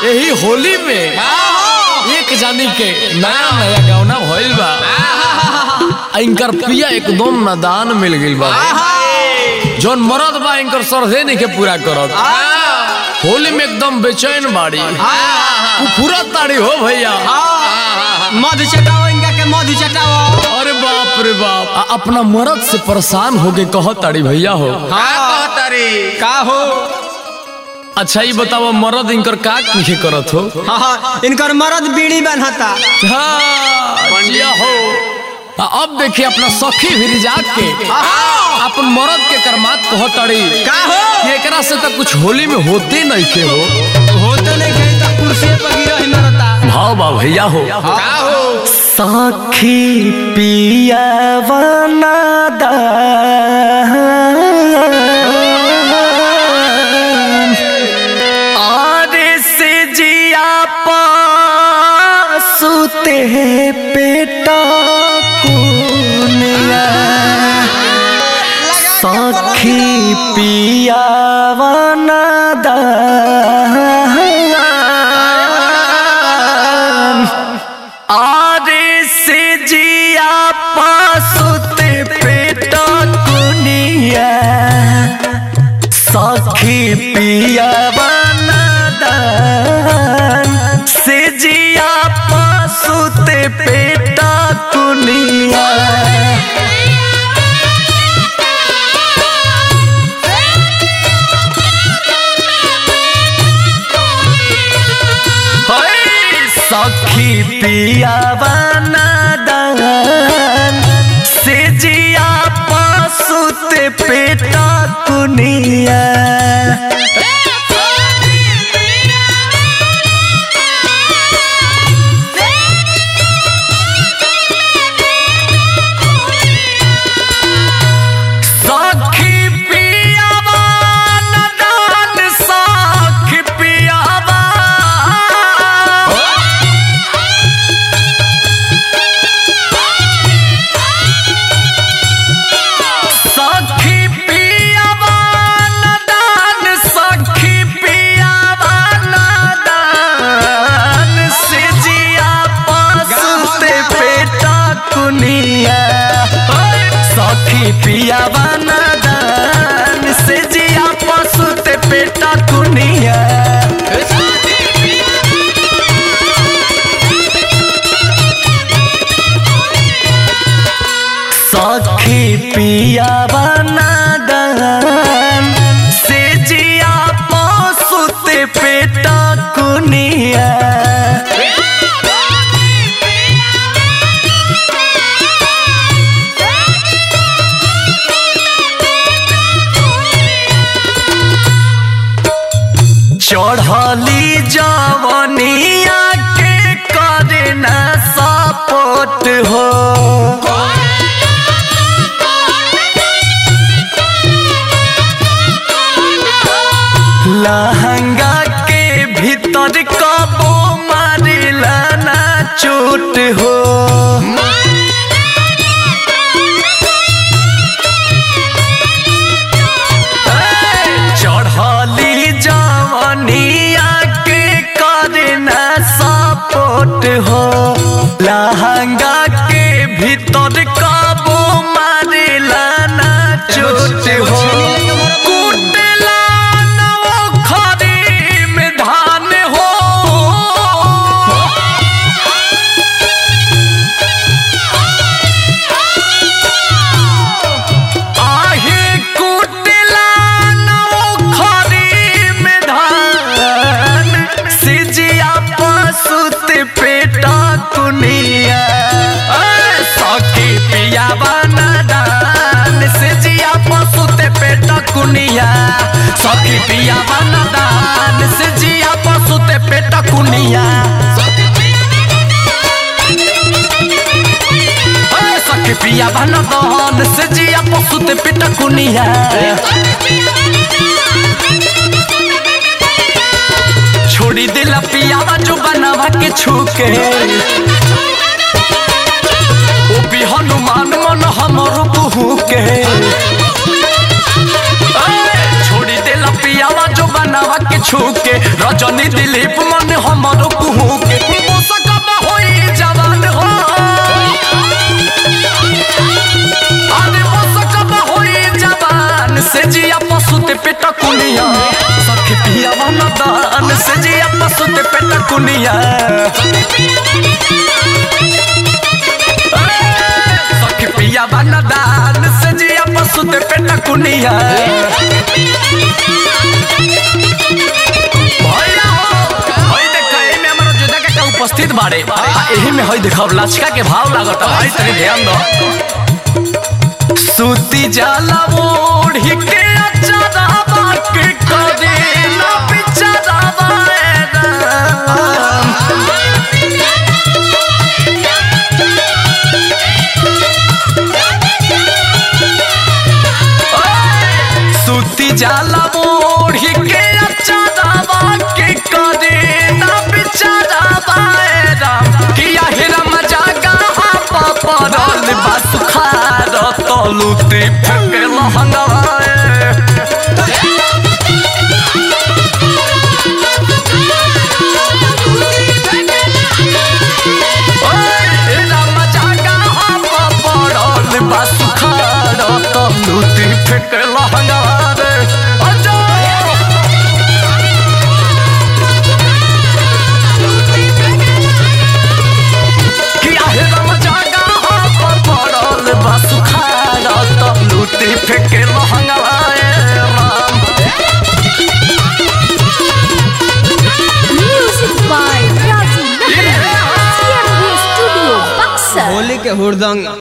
यही होली में एक जानी के नया नया गौना भइल बा आ इनकर पिया एकदम नादान मिल गइल बा जौन मरद बा इनकर सरदे नहीं के पूरा करत होली में एकदम बेचैन बाड़ी तू पूरा ताड़ी हो भैया मधु चटाओ इनका के मधु चटाओ अरे बाप रे बाप आ, अपना मरद से परेशान हो के कह ताड़ी भैया हो का हो अच्छा ये बताओ मरद इनकर का पीछे करत हो हाँ हाँ इनकर मरद बीड़ी बनता हाँ, जिया हो आ, अब देखिए अपना सखी भी जाग के अपन मरद के करमात कह ताड़ी का हो कि एकरा से तो कुछ होली में होते नहीं के हो हो तो नहीं कहीं तो कुर्सी पर गिरा ही मरता भाव बा भैया हो का हो सखी पिया आरे से जिया पासुते पेटा कुनिया सखी पिया आरे से जिया पासुते पेटा कुनिया सखी पिया बनदान से जिया पासुते पेटा कुनिया होय, सखी पिया बनदान से जिया पासुते पेटा कुनिया सखी पियावा नदान सखी पियावा सखी पियावा नदान सखी पियावा नदान से जिया पासते पेटा कुनिया सखी पियावा नदान से जिया पासते पेटा कुनिया सखी पिया बनदान से जिया पसुते पेटा कुनिया चढ़ली जवनिया के करे न सपोर्ट हो लहंगा के भीतर कबो मारिला ना चोट हो चढ़ली जवनिया के करे ना सपोर्ट हो लहंगा के भीतर कबो मारिला ना चोट हो कुटला ना वो खरी में धान हो आहे कुटला ना वो खरी में धान सिजिया पसुत पेटा कुनिया ए, सखी पिया बनदान सिजिया पसुत पेटा कुनिया सखी पिया बनदान सिजिया पसुत पेटा कुनिया ए, सखी पिया बनदान सिजिया पसुत पेटा कुनिया छोड़ी दिला पियावा जो बनावा के छूके ओ भी हनुमान मन हमरो कुहू के ए, छोड़ी दिला पियावा जो बनावा के छू के रजनी दिलीप मन हमरो कुहू के पोसकब होई जवान हो अरे पोसकब होई जवान से जिया पसुते पेट कुनिया सखी पिया मन दान से जिया पसुते पेट कुनिया सखी पिया मन दान से जिया पसुते पेट कुनिया भइला हो। हई देख, एमे हमर जोधा काका उपस्थित बाड़े आ एही में हई देखब लचका के भाव लागत भाई तनी ध्यान दो सूती जाला ओढ़ी के अचारा बाके करे ना बिचारा बाएरा सूती जाला ओढ़ी के अचारा बाके करे ना बिचारा बाएरा किया हेरा मजा गाहा पापरल बस खार तलुती फेंके लहंगाए फेंक लहंगा रे अजो किया हे राम जागा पर पड़ल बस खाड़ा त लूटी फेंके लहंगा रे Ram Music by Razi Nahar. CMB Studio, Buxar. Holi के हुरदंग